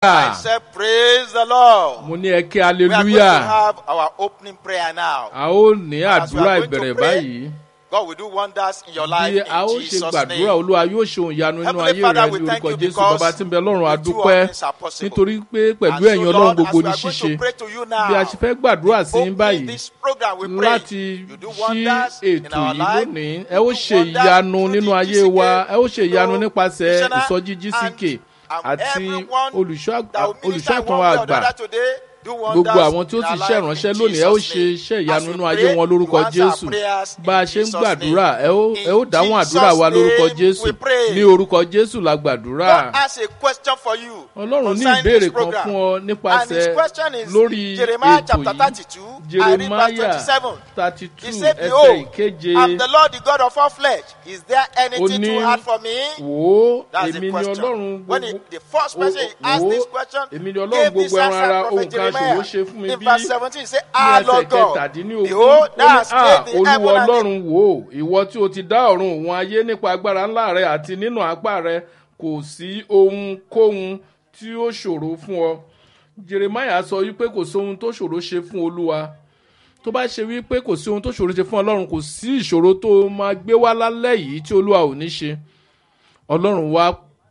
I said, Praise the Lord. mo ní ẹ kí We are going to hallelujah have our opening prayer now. a ó ní As we àdúrà are going to ìbẹ̀rẹ̀ pray, báyìí God will do wonders in your life bí a ó in ṣe Jesus' gbàdúrà name. olúwa yóò ṣe òun ìyanu nínú Heavenly ayé Father, rẹ we ní thank orúkọ you jésù because bàbá tí ń bẹ lọ́run with you adúpẹ́ all things are possible. nítorí pé pẹ̀lú And so, ẹ̀yin ọlọ́run Lord, gbogbo as we ní are going ṣíṣe to pray to you bí a now, ṣe fẹ́ gbàdúrà sí yín opening báyìí this program, we pray. láti You do ṣí wonders in ètò our yìí life. lónìí You ẹ ó do ṣe wonders ìyanu through nínú the ayé GCK, wa ẹ ó ṣe ìyanu through nípasẹ̀ missioner ìsọjí gck and- and àti everyone olùṣọ́ that will minister olùṣọ́ in àtàn one wa way or the àgbà other today, do wonders gbogbo àwọn tí ó in sì our ṣe life ìránṣẹ́ in lónìí ẹ ó Jesus' ṣe name. iṣẹ́ As ìyanu we nínú ayé pray, wọn lórúkọ you answer our jésù prayers bá a in ṣe ń Jesus' gbàdúrà name. ẹ ó ẹ ó In dáhùn àdúrà wa Jesus' lórúkọ name jésù we pray. ní orúkọ jésù la gbàdúrà God has a question for you ọlọ́run ní concerning ìbéèrè this kan program. fún ọ And his nípasẹ̀ question is lórí Jeremiah ètò chapter yìí 32, I read verse jeremiah 27. thirty He two said, ẹsẹ̀ Behold, ìkeje I'm the Lord, the God of all flesh. Is there anything ní- too hard for me? wò ó That's èmi the ni question. ọlọ́run When he, gbogbo the first person he Wò- asked wò ó, this question, èmi ni ọlọ́run gave this gbogbo ẹran answer, ara Prophet ohun kan Jeremiah. ṣòro ṣe fún mi In bí verse 17, he said, ní Ah, ẹsẹ̀ Lord God, kẹtàdínlógún behold, ó thou ní hast à made the olúwa heaven and the ọlọ́run wò ó ìwọ tí o ti dá ọ̀run òun ayé nípa agbára ńlá rẹ àti nínú apá rẹ kò sí ohunkóhun tí ó ṣòro fún ọ jeremiah sọ wípé kò sí ohun tó ṣòro ṣe fún olúwa tó bá ṣe wípé kò sí ohun tó ṣòro ṣe fún ọlọ́run kò sí ìṣòro tó máa gbé wá lálẹ́ yìí tí olúwa ò ní ṣe ọlọ́run wá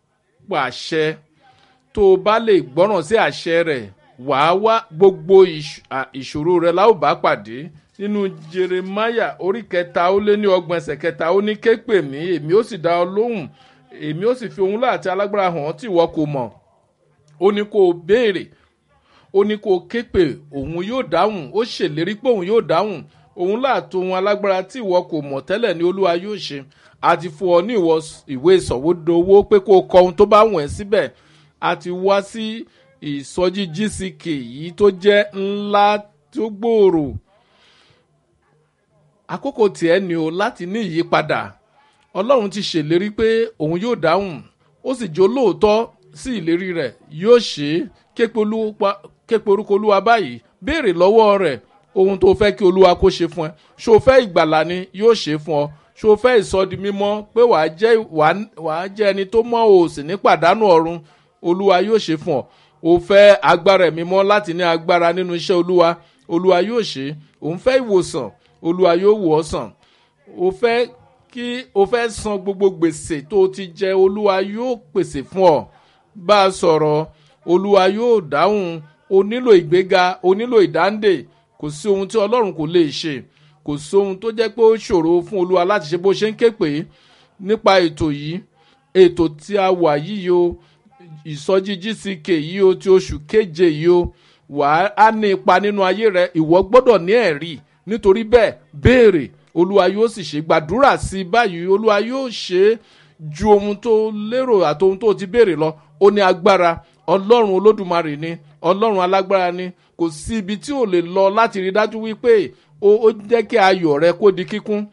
pàṣẹ tó o bá lè gbọ́ràn sí àṣẹ rẹ̀ wàá wá gbogbo ìṣ- à- ìṣòro rẹ láò bá pàdé nínú jeremaya orí kẹta ó lé ní ọgbọ̀n ẹsẹ̀ kẹta ó ní ké pè mí èmi ó sì dá ọ lóhùn èmi ó sì fi ohun láti alágbára hàn ọ́ tí ìwọ kò mọ̀ ó ní kó o béèrè ó ní kó o ké pè òun yóò dáhùn ó ṣèlérí pé òun yóò dáhùn òun láàtò ohun alágbára tí ìwọ kò mọ̀ tẹ́lẹ̀ ní olúwa yóò ṣe àti fún ọ ní ìwọ ìwé ìsọ̀wódowó pé kó o kọ ohun tó bá wùn ẹ́ síbẹ̀ àti wá sí ìsọjí gck yìí tó jẹ́ ńlá tó gbòòrò àkókò tiẹ̀ ni o láti ní ìyípadà ọlọ́run ti ṣèlérí pé òun yóò dáhùn ó sì jó lóòótọ́ sí ìlérí rẹ̀ yóò ṣe é képe olúwa- képe orúkọ olúwa báyìí béèrè lọ́wọ́ rẹ̀ ohun tó fẹ́ kí olúwa kó ṣe fún ẹ ṣó o fẹ́ ìgbàlà ni yóò ṣe é fún ọ ṣó o fẹ́ ìsọdi mímọ́ pé wàá jẹ́ wàá- wàá jẹ́ ẹni tó mọ́ o sì ní pàdánù ọ̀run olúwa yóò ṣe fún ọ o fẹ́ agbára ẹ̀mí mọ́ láti ní agbára nínú iṣẹ́ olúwa olúwa yóò ṣe é òun fẹ́ ìwòsàn olúwa yóò wò ọ́ sàn o fẹ́ kí o fẹ́ san gbogbo gbèsè tó o ti jẹ olúwa yóò pèsè fún ọ bá a sọ̀rọ̀ olúwa yóò dáhùn o nílò ìgbéga o nílò ìdáǹdè kò sí ohun tí ọlọ́run kò lè ṣe kò sí ohun tó jẹ́ pé ó ṣòro fún olúwa láti ṣe bó ṣe ń ké pè é nípa ètò yìí ètò tí a wà yìí o ìsọjí gck yìí o ti oṣù keje yìí o wà á ní ipa nínú ayé rẹ ìwọ gbọ́dọ̀ ní ẹ̀rí nítorí bẹ́ẹ̀ béèrè olúwa yóò sì ṣe gbàdúrà sí i báyìí olúwa yóò ṣe é ju ohun tó lérò àti ohun tó ti béèrè lọ ó ní agbára ọlọ́run olódùmarè ni ọlọ́run alágbára ni kò sí ibi tí ò lè lọ láti rí dájú wípé ó ó jẹ́ kí ayọ̀ rẹ kó di kíkún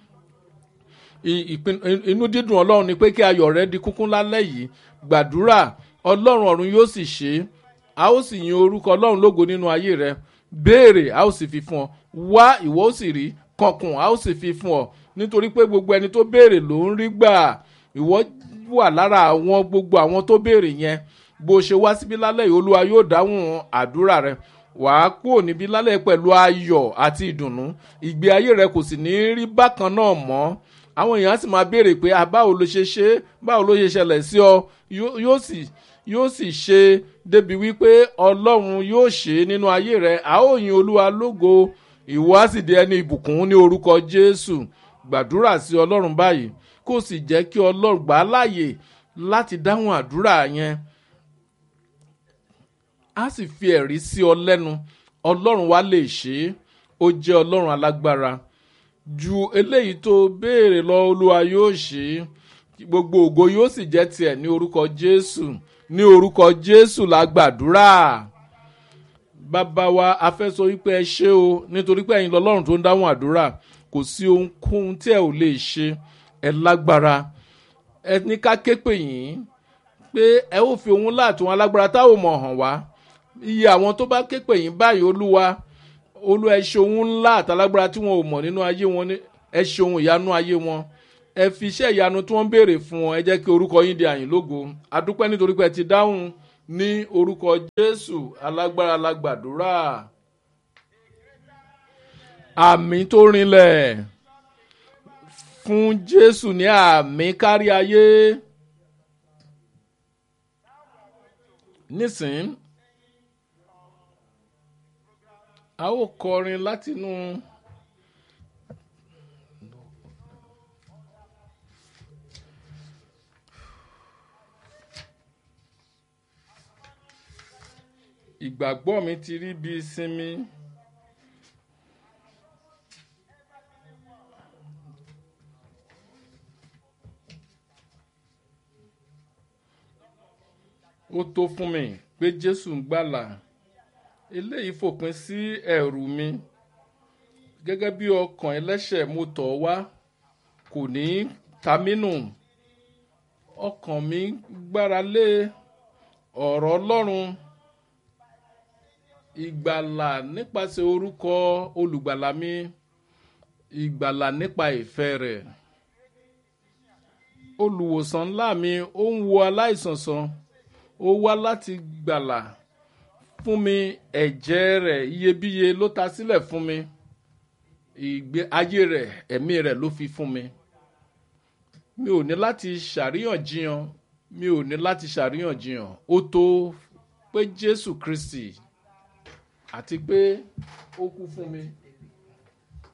I- ìpin- inú dídùn ọlọ́run ni pé kí ayọ̀ rẹ di kíkún lálẹ́ yìí gbàdúrà ọlọ́run ọ̀run yóò sì ṣe é a ó sì yin orúkọ ọlọ́run lógo nínú ayé rẹ béèrè a ó sì fi fún ọ wá ìwọ ó sì rí kankun a ó sì fi fún ọ nítorí pé gbogbo ẹni tó béèrè ló ń rí gbà ìwọ wà lára àwọn gbogbo àwọn tó béèrè yẹn bó ṣe wá síbí lálẹ́ yìí olúwa yóò dáhùn àdúrà rẹ wàá kúrò níbí lálẹ́ pẹ̀lú ayọ̀ àti ìdùnnú ìgbé ayé rẹ kò sì ní rí bákan náà mọ́ àwọn èèyàn sì máa béèrè pé "Ah, báwo ló ṣe ṣe é? báwo ló ṣe ṣẹlẹ̀ sí ọ Yó- yóò sì yóò sì ṣe débi wípé ọlọ́run yóò ṣe é nínú ayé rẹ a ó yin olúwa lógo ìwọ á sì di ẹni ìbùkún ní orúkọ jésù gbàdúrà sí ọlọ́run báyìí kó sì jẹ́ kí ọlọ́run gbà á láàyè láti dáhùn àdúrà yẹn á sì fi ẹ̀rí sí ọ lẹ́nu ọlọ́run wa lè ṣe é ó jẹ́ ọlọ́run alágbára ju eléyìí tó béèrè lọ olúwa yóò ṣe é gbogbo ògo yóò sì jẹ́ tiẹ̀ ní orúkọ jésù ní orúkọ jésù la gbàdúrà bàbá wa a fẹ́ sọ wípé ẹ ṣé o nítorí pé ẹ̀yin lọ́lọ́run tó ń dáhùn àdúrà kò sí ohunkóhun tí ẹ ò lè ṣe ẹ lágbára ẹ ní ká ké pè yín pé ẹ ó fi ohun láàtún alágbára táwọn mọ̀ hàn wá iye àwọn tó bá ké pè yín báyìí olúwa olúwa ẹ ṣe ohun ńlá àtàlágbára tí wọn ò mọ̀ nínú ayé wọn ní- ẹ ṣe ohun ìyanu ayé wọn ẹ fi iṣẹ́ ìyanu tí wọ́n ń béèrè fún wọn ẹ jẹ́ kí orúkọ yín di àyìn lógo adúpẹ́ nítorí pé ẹ ti dáhùn ní orúkọ jésù alágbára la gbàdúrà àmì tó rinlẹ̀ fún jésù ní àmì kárí ayé nísìn a ó kọrin látinú. ìgbàgbọ́ mi ti rí bí sinmi. ó tó fún mi pé jésù ń gbàlà eléyìí fòpin sí ẹ̀rù mi gẹ́gẹ́ bí ọkàn ẹlẹ́ṣẹ̀ mo tọ̀ ọ́ wá kò ní ta mí nù ọkàn mi gbára lé ọ̀rọ̀ ọlọ́run ìgbàlà nípasẹ̀ orúkọ olùgbàlà mi ìgbàlà nípa ìfẹ́ rẹ̀ olùwòsàn ńlá mi ó ń wo aláìsàn sàn ó wá láti gbàlà fún mi ẹ̀jẹ̀ rẹ̀ iyebíye ló ta sílẹ̀ fún mi ìgbé ayé rẹ̀ ẹ̀mí rẹ̀ ló fi fún mi mi ò ní láti ṣàríyànjiyàn mi ò ní láti ṣàríyànjiyàn ó tó pé jésù kristi àti pé ó kú fún mi